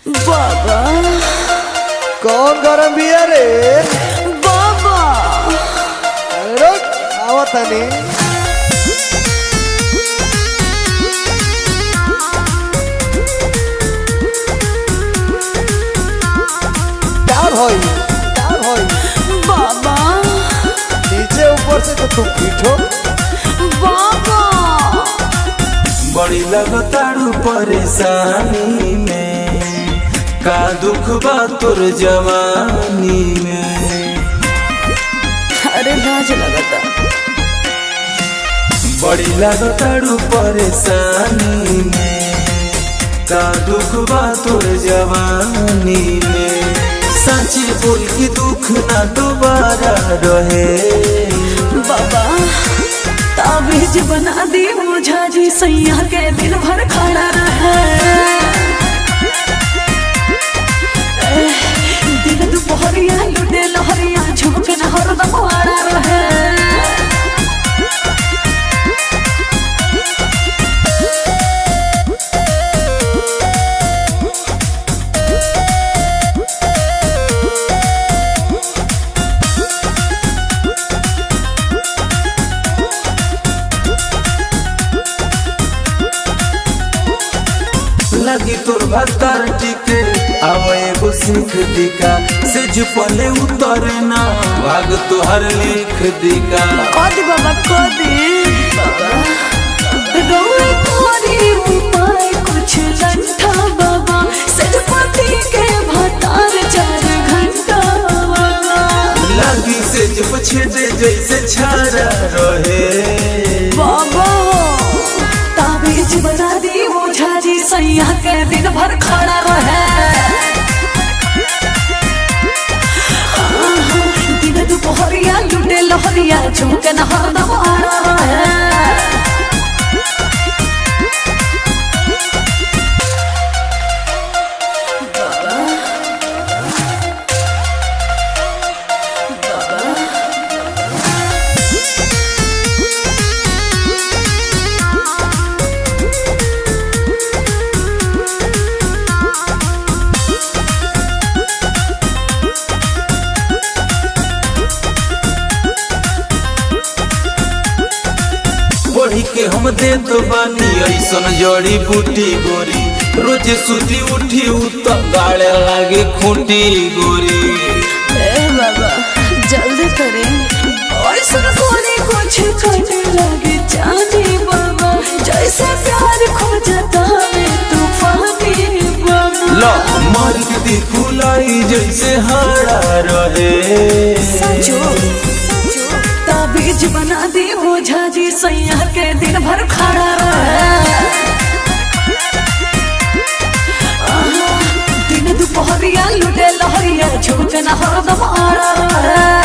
बाबा कौन गरम बिया रे बाबा अरे रुक आवतानी प्यार होई प्यार होई बाबा नीचे ऊपर से तो तुम पीठो बाबा बड़ी लगतारू परेशानी में का दुख बा तोर जवानी में अरे लाज लगता बड़ी लगतारू परेशानी में का दुख बा तोर जवानी में सच बोल के दुख ना दोबारा रहे बाबा ताबीज बना दी मुझा जी सैया के दिन भर खड़ा रहे एह, दिन दुपहरिया लुटे लहरिया झुमके न हरदम आड़ा रहे लगी तोर भत्तर टिके आवे एगो सीख दिका से पले उतरे ना भाग तोहर लिख दिका कदी बाबा कदी रोए तोरी उपाय कुछ लंठा बाबा सजपति के भतार चार घंटा बाबा लगी से जब छेदे जैसे छारा रहे बाबा ताबीज बना दी ओझा जी सैया के दिन भर खड़ा रहे आहा, दिन दुपहरिया लुटे लहरिया झुमके न हरदम आड़ा रहे पढ़ी के हम दे तो बानी ऐसन जड़ी बूटी गोरी रोज सुती उठी उत गाड़े लागे खूंटी गोरी ए बाबा जल्दी करें और सुन कोने कुछ करने लगे जाने बाबा जैसे प्यार खो जाता है तूफानी बाबा लो मार के दी फुलाई जैसे हारा रहे सचो ताबीज बना दी ओझा जी सैया के दिन भर खड़ा रहे आहा, दिन दुपहरिया लुटे लहरिया झुमके न हरदम आड़ा रहे